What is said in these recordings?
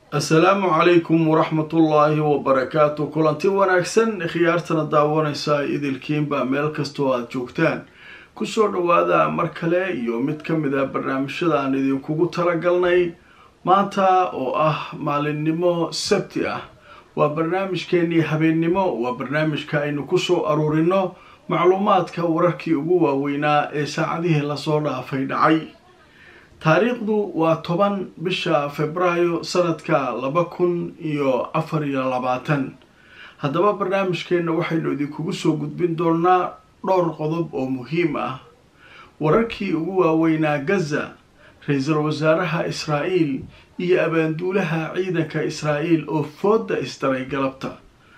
assalaamu calaykum waraxmatullaahi wabarakaatu kulanti wanaagsan khiyaartana daawanaysa idilkiinba meel kastoo aada joogtaan kusoo dhawaada mar kale iyo mid ka mid a barnaamijyada aan idinkugu talagalnay maanta oo ah maalinimo sabti ah waa barnaamijkeenii habeennimo waa barnaamijka aynu kusoo aruurino macluumaadka wararkii ugu waaweynaa ee saacadihii lasoo dhaafay dhacay taariikhdu waa toban bisha februaayo sanadka laba kun iyo afar iyo labaatan haddaba barnaamijkeenna waxaynu idinkugu soo gudbin doonaa dhowr qodob oo muhiim ah wararkii ugu waaweynaa gaza ra-iisul wasaaraha israa'iil iyo abaanduulaha ciidanka israa'iil oo fooda isdaray galabta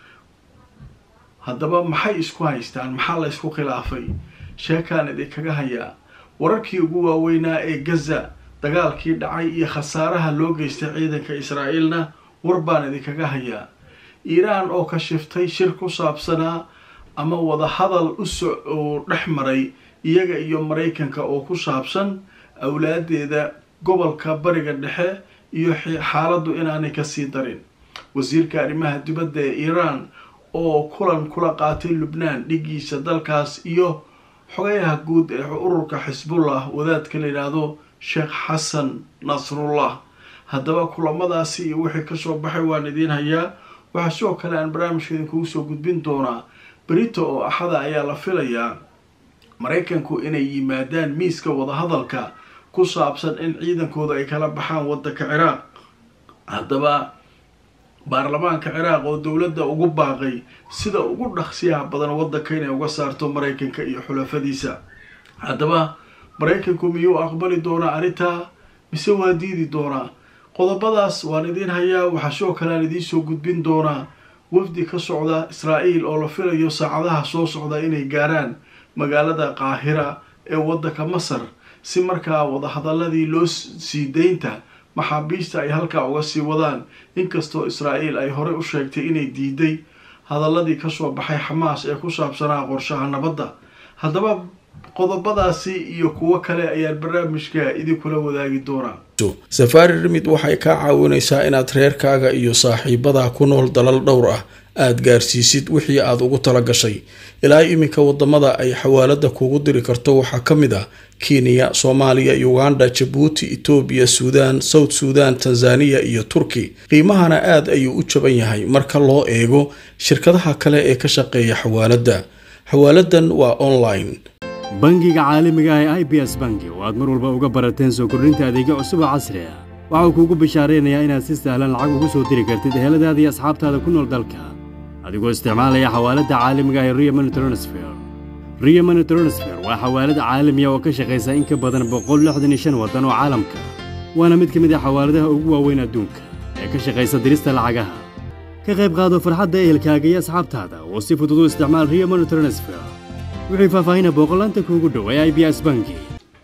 haddaba maxay isku haystaan maxaa la ysku khilaafay sheekaan idinkaga hayaa wararkii ugu waaweynaa ee gaza dagaalkii dhacay iyo khasaaraha loo geystay ciidanka israa'iilna war baan idinkaga hayaa iiraan oo kashiftay shir ku saabsanaa ama wadahadal uso oo dhex maray iyaga iyo maraykanka oo ku saabsan awlaadeeda gobolka bariga dhexe iyo xaaladdu inaanay kasii darin wasiirka arrimaha dibadda ee iiraan oo kulan kula qaatay lubnaan dhigiisa dalkaas iyo xogayaha guud ee ururka xisbullah wadaadka la yidhaahdo sheekh xasan nasrullah haddaba kulamadaasi iyo wixii kasoo baxay waan idiin hayaa waxaa sidoo kale aan barnaamijka idinkugu soo gudbin doonaa berito oo axada ayaa la filayaa maraykanku inay yimaadaan miiska wadahadalka ku saabsan in ciidankooda ay kala baxaan waddanka ciraaq haddaba baarlamaanka ciraaq oo dowladda ugu baaqay sida ugu dhaqsiyaha badan waddanka inay uga saarto maraykanka iyo xulafadiisa haddaba maraykanku miyuu aqbali doonaa arrintaa mise waa diidi doonaa qodobadaas waan idiin hayaa waxaa sidoo kale aan idiin soo gudbin doonaa wafdi ka socda israa'iil oo la filayo saacadaha soo socda inay gaaraan magaalada qaahira ee waddanka masar si markaa wadahadaladii loo sii daynta maxaabiista ay halkaa uga sii wadaan inkastoo israa'iil ay horey u sheegtay inay diiday hadaladii kasoo baxay xamaas ee ku saabsanaa qorshaha nabadda haddaba qodobadaasi iyo kuwo kale ayaan barnaamijka idinkula wadaagi doonaa safaari rimid waxay kaa caawinaysaa inaad reerkaaga iyo saaxiibadaa ku nool dalal dhowr ah aada gaarsiisid wixii aada ugu tala gashay ilaa iminka wadamada ay xawaalada kuugu diri karto waxaa ka mid ah kenya soomaaliya uganda jabuuti etoobiya suudaan south suudan tanzaniya iyo turki qiimahana aada ayuu u jaban yahay marka loo eego shirkadaha kale ee ka shaqeeya xawaaladda xawaaladan waa online bangiga caalamiga ah ee i b s bangi oo aad mar walba uga barateen soo kordhinta adeegyo cusub oo casri ah waxau kuugu bishaaraynayaa inaad si sahlan lacag ugu soo diri kartid eheladaada iyo asxaabtaada ku nool dalka adigoo isticmaalaya xawaaladda caalamiga ah ee rio money transfer rio money transfer waa xawaalad caalamiya oo ka shaqaysa in ka badan boqol lixdan iyo shan waddan oo caalamka waana mid ka mid ah xawaaladaha ugu waaweyn adduunka ee ka shaqaysa dirista lacagaha ka qayb qaado farxadda ehelkaaga iyo asxaabtaada oo si fudud u isticmaal rio money transfer wixii faahfaahina booqolaanta kuugu dhow ee i b s bangi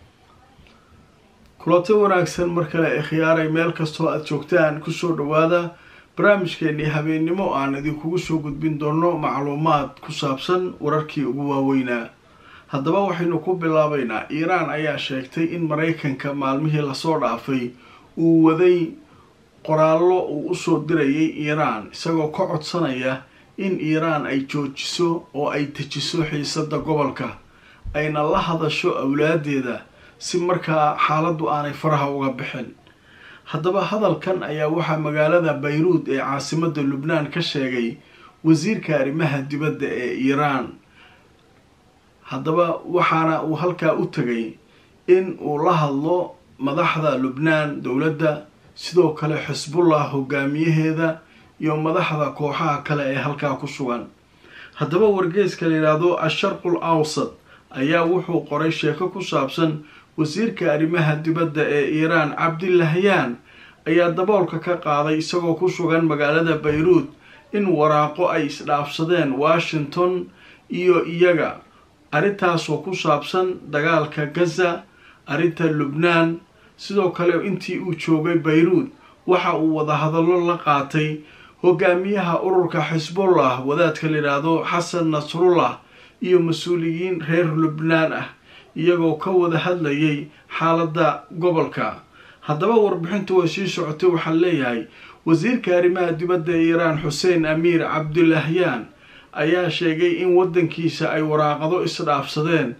kulanti wanaagsan mar kale ee khiyaaray meel kastoo aada joogtaan kusoo dhawaada barnaamijkeenii habeennimo aan idinkugu soo gudbin doono macluumaad ku saabsan wararkii ugu waaweynaa haddaba waxaynu ku bilaabaynaa iiraan ayaa sheegtay in maraykanka maalmihii lasoo dhaafay uu waday qoraallo uu usoo dirayay iiraan isagoo ka codsanaya in iiraan ay joojiso oo ay dejiso xiisada gobolka ayna la hadasho awlaadeeda si markaa xaaladdu aanay faraha uga bixin haddaba hadalkan ayaa waxaa magaalada bayruud ee caasimada lubnaan ka sheegay wasiirka arrimaha dibadda ee iiraan haddaba waxaana uu halkaa u tegay in uu la hadlo madaxda lubnaan dowladda sidoo kale xisbullah hogaamiyaheeda iyo madaxda kooxaha kale ee halkaa ku sugan haddaba wargeeska la yidhaahdo asharqul awsad ayaa wuxuu qoray sheeko ku saabsan wasiirka arrimaha dibadda ee iiraan cabdilahyaan ayaa daboolka ka qaaday isagoo ku sugan magaalada bayruud in waraaqo ay isdhaafsadeen washington iyo iyaga arrintaasoo ku saabsan dagaalka gaza arrinta lubnaan sidoo kale intii uu joogay bayruud waxa uu wadahadallo la qaatay hogaamiyaha ururka xisbullah wadaadka la yidhaahdo xasan nasrullah iyo mas-uuliyiin reer lubnaan ah iyagoo ka wada hadlayay xaaladda gobolka haddaba warbixintu way sii socotay waxaa leeyahay wasiirka arrimaha dibadda ee iiraan xuseen amiir cabdulahyaan ayaa sheegay in waddankiisa ay waraaqado isdhaafsadeen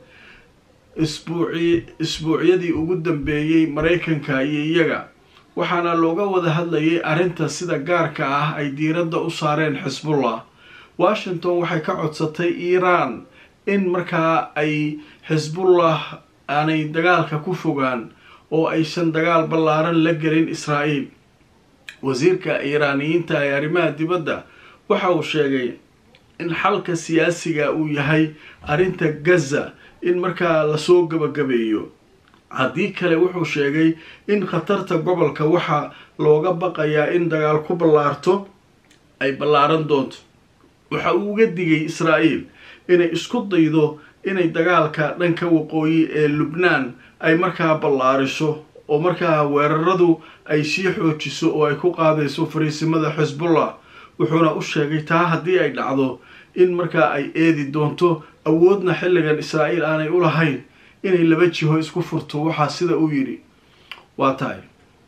isbuuci isbuucyadii ugu dambeeyey maraykanka iyo iyaga waxaana looga wada hadlayay arrinta sida gaarka ah ay diiradda u saareen xisbullah washington waxay ka codsatay iiraan in markaa ay xisbullah aanay dagaalka ku fogaan oo aysan dagaal ballaaran la gelin israa'iil wasiirka iiraaniyiinta ee arrimaha dibadda waxa uu sheegay in xalka siyaasiga uu yahay arrinta gaza in markaa lasoo gabagabeeyo haddii kale wuxuu sheegay in khatarta gobolka waxaa looga baqayaa in dagaal ku ballaarto ay ballaaran doonto waxa uu uga digay israa'iil inay isku daydo inay dagaalka dhanka waqooyi ee lubnaan ay markaa ballaariso oo markaa weeraradu ay sii xoojiso oo ay ku qaadayso fariisimada xisbullah wuxuuna u sheegay taa haddii ay dhacdo in markaa ay eedi doonto awoodna xilligan israa'iil aanay u lahayn inay laba jiho isku furto waxaa sida uu yidhi waa tahay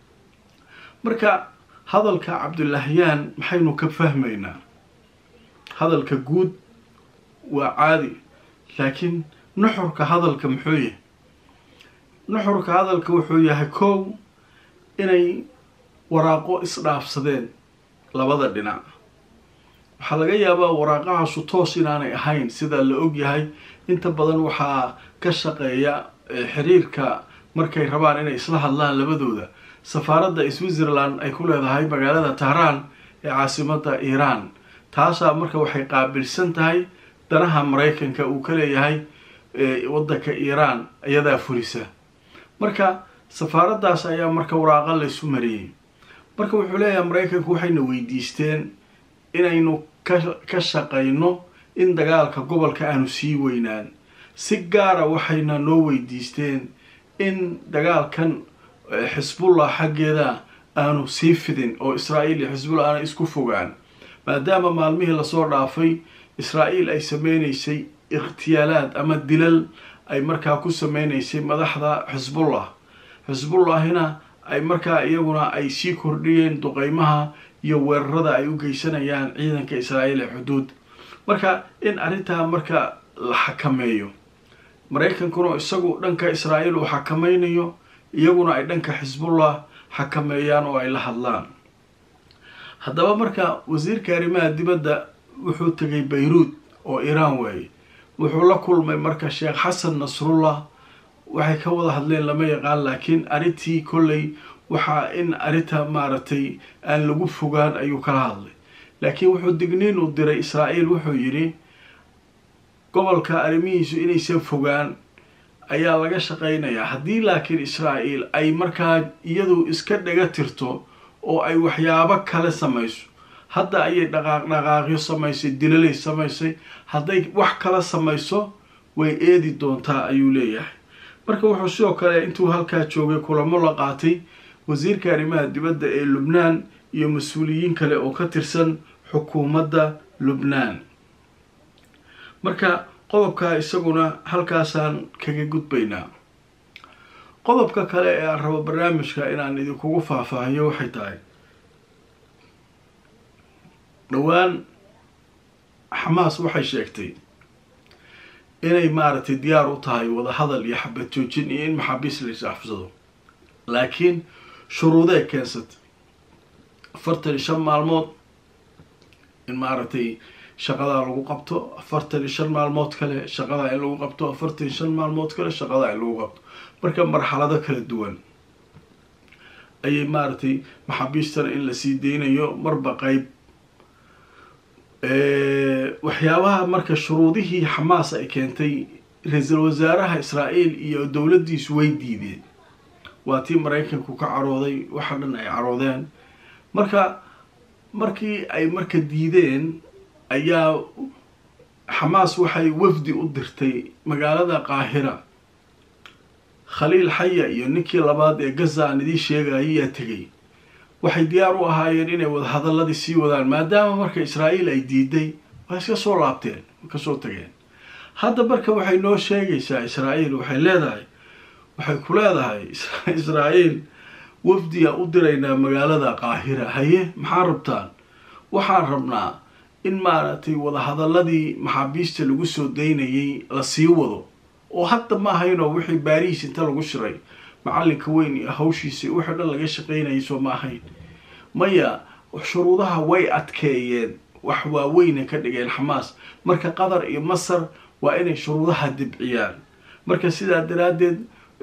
marka hadalka cabdulahyaan maxaynu ka fahmaynaa hadalka guud waa caadi laakiin nuxurka hadalka muxuu yahay nuxurka hadalka wuxuu yahay kow inay waraaqo isdhaafsadeen labada dhinac waxaa laga yaabaa waraaqahaasu toos inaanay ahayn sida la og yahay inta badan waxaa ka shaqeeya xiriirka markay rabaan inay isla hadlaan labadooda safaaradda switzerland ay ku leedahay magaalada tahraan ee caasimada iiraan taasaa marka waxay qaabilsan tahay danaha maraykanka uu ka leeyahay waddanka iiraan iyadaa fulisa marka safaaraddaas ayaa marka waraaqa laysu mariyey marka wuxuu leeyahay maraykanku waxayna weydiisteen inaynu ka shaqayno in dagaalka gobolka aanu sii weynaan si gaara waxayna noo weydiisteen in dagaalkan xisbullah xaggeeda aanu sii fidin oo israa'iil iyo xisbullah aana isku fogaan maadaama maalmihii lasoo dhaafay israa'iil ay sameynaysay ikhtiyaalaad ama dilal ay markaa ku sameynaysay madaxda xisbullah xisbullahina ay markaa iyaguna ay sii kordhiyeen duqeymaha iyo weerarada ay u geysanayaan ciidanka israa'iil ee xuduud marka in arrintaa marka la xakameeyo maraykankuna isagu dhanka israa'iil uu xakameynayo iyaguna ay dhanka xisbullah xakameeyaan oo ay la hadlaan haddaba marka wasiirka arrimaha dibadda wuxuu tegay bayruud oo iiraan waaye wuxuu la kulmay marka sheekh xasan nasrullah waxay ka wada hadleen lama yaqaan laakiin arrintii kolley waxaa in arrinta maaragtay aan lagu fogaan ayuu kala hadlay laakiin wuxuu digniin u diray israa'iil wuxuu yidhi gobolka arrimihiisu inaysan fogaan ayaa laga shaqaynayaa haddii laakiin israa'iil ay markaa iyadu iska dhaga tirto oo ay waxyaabo kale samayso hadda ayay dhaqaaq dhaqaaqyo samaysay dilalay samaysay hadday wax kala samayso way eedi doontaa ayuu leeyahay marka wuxuu sidoo kale intuu halkaa joogay kulamo la qaatay wasiirka arrimaha dibadda ee lubnaan iyo mas-uuliyiin kale oo ka tirsan xukuumadda lubnaan marka qodobkaa isaguna halkaasaan kaga gudbaynaa qodobka kale ee aan rabo barnaamijka inaan idinkugu faahfaahiyo waxay tahay dhowaan xamaas waxay sheegtay inay maaragtay diyaar u tahay wadahadal iyo xabad joojin iyo in maxaabiis la isafsado laakiin shuruudee keensata afartan iyo shan maalmood in maaragtay shaqadaa lagu qabto afartan iyo shan maalmood kale shaqadaa in lagu qabto afartan iyo shan maalmood kale shaqadaa in lagu qabto marka marxalado kala duwan ayay maaragtay maxaabiistana in lasii deynayo marba qeyb waxyaabaha marka shuruudihii xamaas ay keentay ra-iisul wasaaraha israa'iil iyo dowladdiisu way diideen waa tii maraykanku ka carooday waxa dhan ay caroodeen marka markii ay marka diideen ayaa xamaas waxay wafdi u dirtay magaalada qaahira khaliil xaya iyo ninkii labaad ee gaza aan idiin sheegayay yaa tegay waxay diyaar u ahaayeen inay wadahadaladii sii wadaan maadaama marka israa'iil ay diiday waa iska soo laabteen kasoo tageen hadda marka waxay noo sheegaysaa israa'iil waxay leedahay waxay ku leedahay israa'iil wafdiya u diraynaa magaalada qaahira haye maxaa rabtaan waxaan rabnaa in maaragtay wadahadaladii maxaabiista lagu soo daynayay la sii wado oo hadda ma ahaynoo wixii baarihiis inta lagu shiray macalinka weyn iyo hawshiisa wixii dhan laga shaqaynayay soo ma ahayn maya shuruudaha way adkeeyeen wax waaweyna ka dhigeen xamaas marka qatar iyo masar waa inay shuruudaha dibciyaan marka sidaa daraaddeed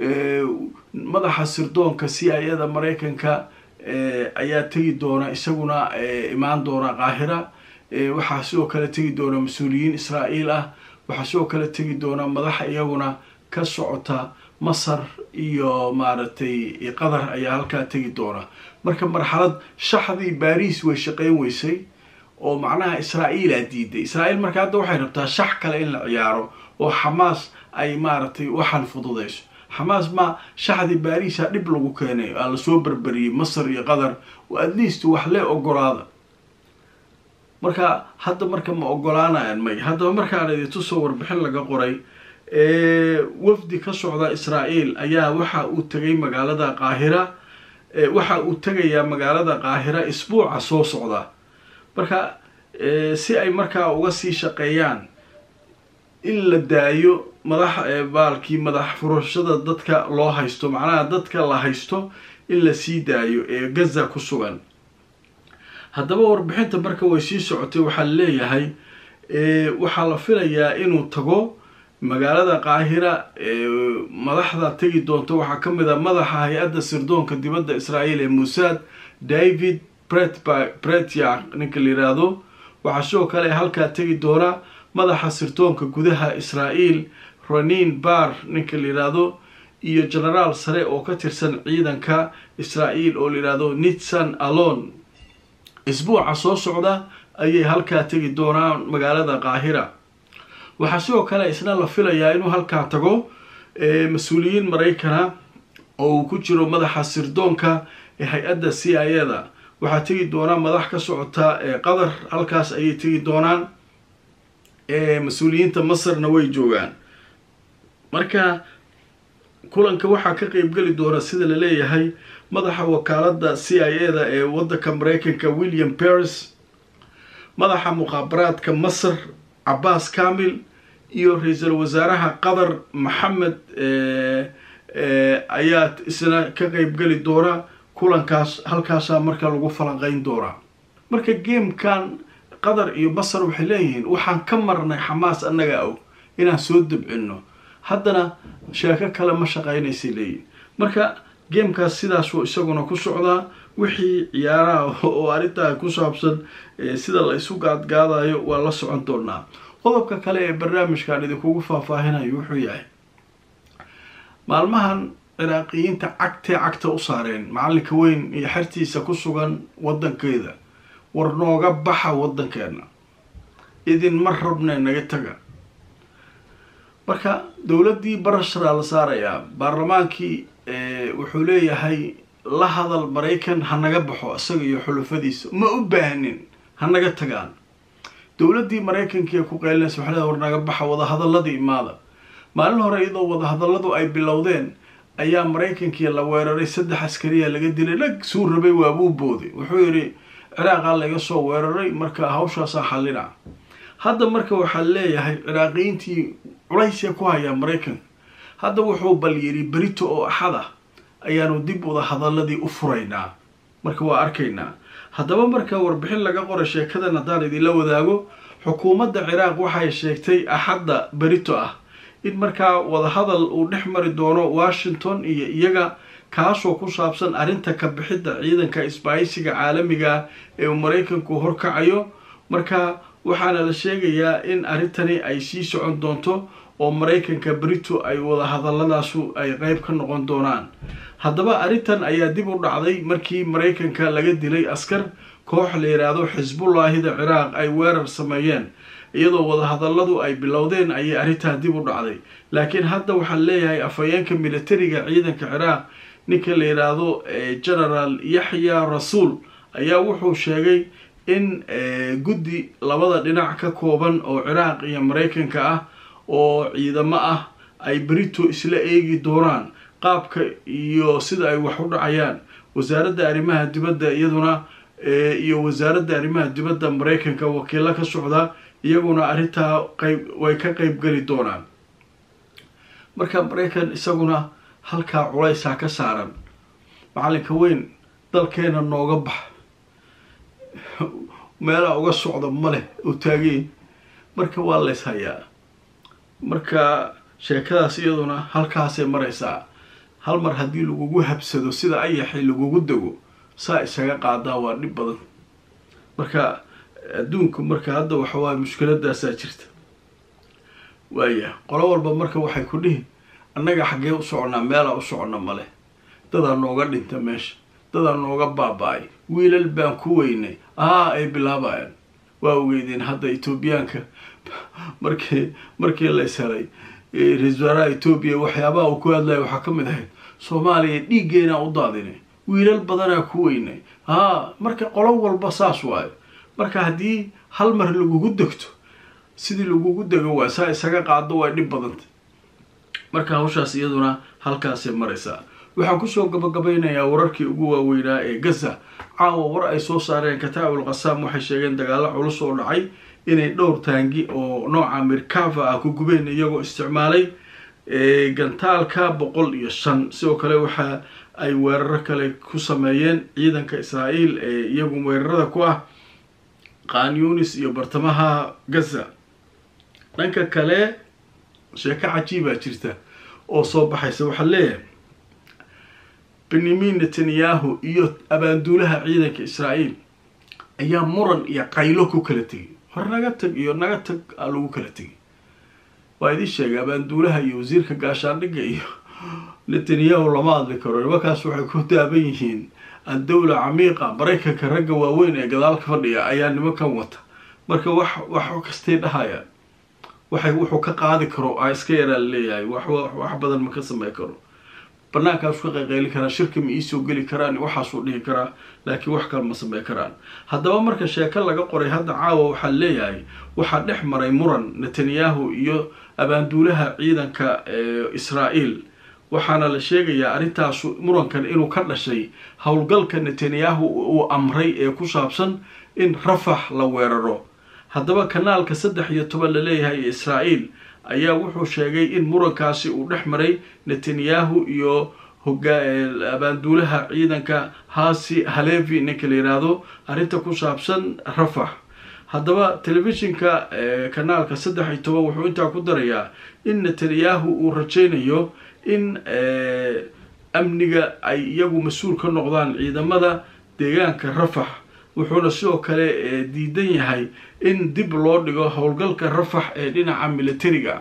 madaxa sirdoonka c i ada maraykanka ayaa tegi doona isaguna imaan doona qaahira waxaa sidoo kale tegi doona mas-uuliyiin israa'iil ah waxaa sidoo kale tegi doona madaxa iyaguna ka socota masar iyo maaragtay qatar ayaa halkaa tegi doona marka marxalad shaxdii baariis way shaqeyn weysay oo macnaha israa'iilaa diiday israa'iil marka hadda waxay rabtaa shax kale in la ciyaaro oo xamaas ay maaragtay waxaan fududayso xamaas ma shaxdii baariisa dhib lagu keenay aa lasoo berberiyey masar iyo qatar oo at least wax lee ogolaada marka hadda marka ma ogolaanayaan may haddaba markaan idintusoo warbixin laga qoray wafdi ka socda israa'iil ayaa waxa uu tegay magaalada qaahira waxa uu tegayaa magaalada qaahira isbuuca soo socda marka si ay markaa uga sii shaqeeyaan in la daayo madax baalkii madax furashada dadka loo haysto macnaha dadka la haysto in la sii daayo ee gaza ku sugan haddaba warbixinta marka way sii socotay waxaa leeyahay waxaa la filayaa inuu tago magaalada qaahira madaxda tegi doonto waxaa ka mid a madaxa hay-adda sirdoonka dibadda israa'iil ee musaad david pretyak ninka la yiraahdo waxaa sidoo kale halkaa tegi doona madaxa sirdoonka gudaha israa'iil ronin bar ninka la yiraahdo iyo genaraal sare oo ka tirsan ciidanka israa'iil oo la yihahdo nitsan alon isbuuca soo socda ayay halkaa tegi doonaan magaalada qaahira waxaa sidoo kale isna la filayaa inuu halkaa tago mas-uuliyiin maraykana oo uu ku jiro madaxa sirdoonka ee hay-adda c i ada waxaa tegi doonaa madax ka socota qatar halkaas ayay tegi doonaan mas-uuliyiinta masarna way joogaan marka kulanka waxaa ka qeybgeli doona sida la leeyahay madaxa wakaalada c i a da ee wadanka mareykanka william paris madaxa muqaabaraadka masar cabaas kamil iyo ra-iisul wasaaraha qatar maxamed ayaa isna ka qeybgeli doona kulankaas halkaasaa marka lagu falanqeyn doonaa marka gamekan qatar iyo masar waxay leeyihiin waxaan ka marnay xamaas annaga og inaan soo dabcino haddana sheeko kale ma shaqeynaysay leeyihin marka gamekaas sidaasuu isaguna ku socdaa wixii ciyaaraha oo arrintaa ku saabsan sida la isu gaadgaadayo waa la socon doonaa qodobka kale ee barnaamijkan idinkugu faahfaahinayo wuxuu yahay maalmahan ciraaqiyiinta cagtee cagta u saareen macalinka weyn iyo xertiisa ku sugan wadankeeda war nooga baxa wadankeena idinma rabne naga taga marka dowladdii barasharaa la saarayaa baarlamaankii wuxuu leeyahay la hadal maraykan ha naga baxo isaga iyo xulufadiisa ma u baahnin ha naga tagaan dowladdii maraykankiiee ku qeylinaysa waxaa leedahay war naga baxa wadahadaladii imaada maalin hore iyadoo wadahadalladu ay bilowdeen ayaa maraykankii la weeraray saddex askariya laga dilay lag suu rabay waabuu booday wuxuu yidhi ciraaqaa laga soo weeraray marka hawshaasaa xallina hadda marka waxaa leeyahay ciraaqiyiintii culaysee ku hayaa maraykanka hadda wuxuu bal yidhi berito oo axad ah ayaanu dib wada hadaladii u furaynaa marka waa arkaynaa haddaba marka warbixin laga qora sheekadan haddaan idinla wadaago xukuumadda ciraaq waxay sheegtay axadda berito ah in markaa wadahadal uu dhex mari doono washington iyo iyaga kaasoo ku saabsan arrinta ka bixidda ciidanka isbaaysiga caalamiga ee uu maraykanku horkacayo marka waxaana la sheegayaa in arrintani ay sii socon doonto oo maraykanka brito ay wadahadaladaasu ay qeyb ka noqon doonaan haddaba arrintan ayaa dib u dhacday markii maraykanka laga dilay askar koox la yidhaahdo xisbullaahida ciraaq ay weerar sameeyeen iyadoo wadahadalladu ay bilowdeen ayay arrintaa dib u dhacday laakiin hadda waxaa leeyahay afhayeenka militariga ciidanka ciraaq ninka la yidhaahdo genaraal yaxya rasuul ayaa wuxuu sheegay in guddi labada dhinac ka kooban oo ciraaq iyo maraykanka ah oo ciidamo ah ay brito isla eegi doonaan qaabka iyo sida ay wax u dhacayaan wasaaradda arrimaha dibadda iyaduna iyo wasaaradda arrimaha dibadda maraykanka wakiilo ka socda iyaguna arrintaa qayb way ka qeyb geli doonaan marka maraykan isaguna halkaa culaysaa ka saaran macalinka weyn dalkeena nooga bax meelaa uga socda maleh oo taageen marka waa lays hayaa marka sheekadaas iyaduna halkaasay maraysaa hal mar haddii lagugu habsado sida ayaxi lagugu dego saa isaga qaadaa waa dhib badan marka adduunku marka hadda waxawaay mushkiladaasaa jirta waaya qolo walba marka waxay ku dhihi annaga xaggee u soconnaa meelaa u soconna male dadaa nooga dhinta meesha dadaa nooga baaba-ay wiilal baan ku weynay aa ay bilaabayaan waa ogeydeen hadda etoobiyaanka markii markii lays helay ra-isul wasaaraha etoobiya waxyaabaha uu ku hadlaya waxaa ka mid ahayd soomaaliya dhiiggeenaa u daadinay wiilal badanaa ku weynay haa marka qolo walba saas waayo marka haddii hal mar lagugu degto sidii lagugu dego waa saa isaga qaado way dhib badanta marka hawshaas iyaduna halkaasay maraysaa waxaan kusoo gabagabeynayaa wararkii ugu waaweynaa ee gaza caawa war ay soo saareen kataabul qasaam waxay sheegeen dagaalo culus oo dhacay inay dhowr taangi oo nooca mirkava ah ku gubeen iyagoo isticmaalay gantaalka boqol iyo shan sidoo kale waxa ay weeraro kale ku sameeyeen ciidanka israa'iil ee iyagu weerarada ku ah qanyunis iyo bartamaha gaza dhanka kale sheeko cajiibaa jirta oo soo baxaysa waxaa leeyahay benyamin netanyahu iyo abaanduulaha ciidanka israa'iil ayaa muran iyo qaylo ku kala tegay hor naga tag iyo naga tag aa lagu kala tegay waa idin sheegay abaanduulaha iyo wasiirka gaashaandhigga iyo netanyahu lama hadli karo nimankaas waxay ku daaban yihiin addawla camiiqa maraykanka ragga waaweyn ee gadaalka fadhiya ayaa nimankan wata marka wax wax kastay dhahayaan waxay wuxuu ka qaadi karo a iska yaraa laleeyahay wax wax badan ma ka samey karo banaankaas ka qayqayli karaan shirka ma iisoo geli karaan waxaasuu dhihi karaa laakiin wax kale ma samey karaan haddaba marka sheeko laga qoray hadda caawa waxaa leeyahay waxaa dhex maray muran netanyahu iyo abaanduulaha ciidanka israa'iil waxaana la sheegayaa arrintaas murankan inuu ka dhashay howlgalka netanyahu uu amray ee ku saabsan in rafax la weeraro haddaba kanaalka saddex iyo toban la leeyahay ee israa'iil ayaa wuxuu sheegay in murankaasi uu dhex maray netanyahu iyo abaanduulaha ciidanka hasi halevi ninka la yiraahdo arrinta ku saabsan rafax haddaba telefishinka kanaalka saddex iyo toban wuxuu intaa ku darayaa in netanyahu uu rajaynayo in amniga ay iyagu mas-uul ka noqdaan ciidamada deegaanka rafax wuxuuna sidoo kale diidan yahay in dib loo dhigo howlgalka rafax ee dhinaca militariga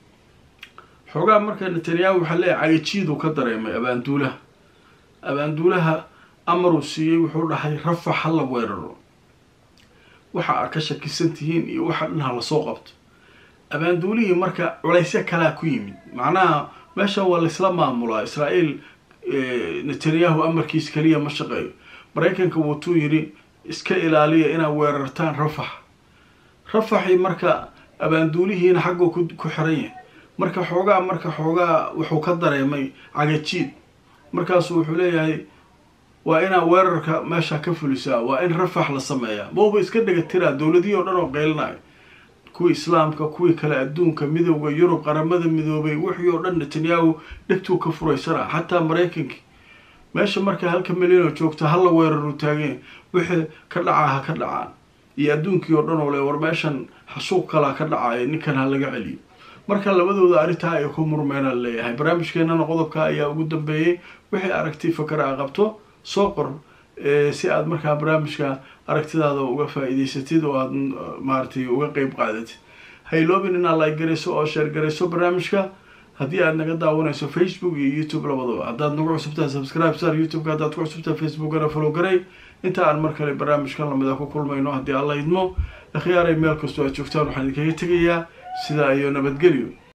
xoogaa marka netanyahu waxaa leeyahay cagajiiduu ka dareemay abaanduulaha abaanduulaha amaruu siiyey wuxuu dhahay rafax ha la weeraro waxa aad ka shakisan tihiin iyo waxa dhan ha lasoo qabto abaanduulihii marka culaysyo kalaa ku yimid macnaha meesha waa laysla maamulaa israa'iil netanyahu amarkiis keliya ma shaqeeyo maraykanka wuutuu yidhi iska ilaaliya inaad weerartaan rafax rafaxii marka abaanduulihiina xagguu ku xiran yahay marka xoogaa marka xoogaa wuxuu ka dareemay cagajiid markaasu wuxuu leeyahay waa inaad weerarka meesha ka fulisaa waa in rafax la sameeyaa mauba iska dhega tiraa dowladihii oo dhan oo qeylinayo kuwii islaamka kuwii kale adduunka midowda yurub qaramada midoobay wixii oo dhan netanyahu dhegtuu ka furaysanaa xataa maraykankii meesha marka halka milyan oo joogta hala weeraru taageen wixii ka dhacaa ha ka dhacaan iyo adduunkii oo dhan oo le war meeshan xasuuq kalaa ka dhacaya ninkan ha laga celiyo marka labadooda arrintaa ay ku murmeena leeyahay barnaamijkeenana qodobka ayaa ugu dambeeyey wixii aragti fakar a qabto soo qor si aad markaa barnaamijka aragtidaada uga faa-iideysatid oo aad maaragtay uga qeyb qaadatid hayloobin inaad like garayso oo sheer garayso barnaamijka haddii aad naga daawanayso facebook iyo youtube labadaba haddaad nagu cusubtahay subscribe sar youtube-ka haddaad ku cusubtahay facebookana follow garay inta aan mar kale barnaamijkan lamida ku kulmayno haddii alla idmo akhyaaray meel kastoo aad joogtaan waxaan idinkaga tegayaa sidaa iyo nabadgelyo